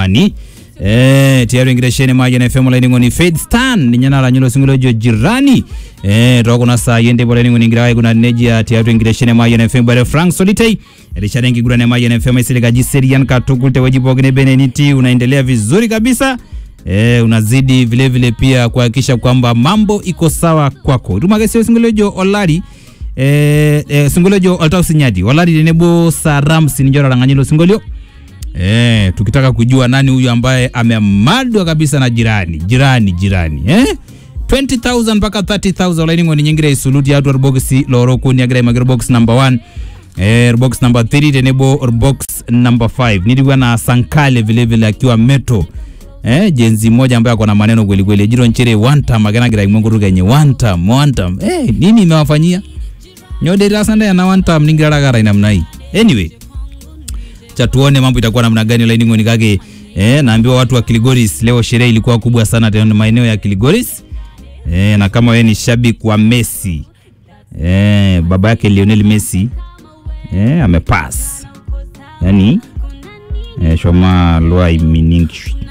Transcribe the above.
jirani eh tiaru ingireshene mayen fm lainingoni faith stan ninye naranyilo singolo jo jirani eh tokuna saa yende bora ningo ningira kuna nejia tiaru ingireshene mayen fm bare frank solitei erishara ingigurane mayen fm isiligaji serian katukul teweji pokine beneniti unaendelea vizuri kabisa Eh, unazidi vile vile pia kuhakikisha kwamba mambo iko sawa kwako tumakesio singolejo olari eh, eh, singolejo oltau sinyati olari tenebo saram sininjora langanyilo singolio eh, tukitaka kujua nani huyu ambaye amemadwa kabisa na jirani jirani jirani eh? 20000 mpaka 30000 olaining'oni nyingira isuluti atu orboksi lorokuni agira imagir box number 1 eh, box number 3 tenebo box number 5 nilikuwa na sankale vile vile akiwa meto eh, jenzi moja ambaye ako na maneno kweli kweli jiro nchere one time akenagira imwengutu kenye one time one time eh, nini imewafanyia nyodera sanda yana one time ningirarakara namna hii anyway cha tuone mambo itakuwa namna gani laining'oni kake eh, naambiwa watu wa Kiligoris leo sherehe ilikuwa kubwa sana tena maeneo ya Kiligoris eh, na kama wewe ni shabiki wa Messi eh, baba yake Lionel Messi eh, amepass yani eh, shoma lwa iminingi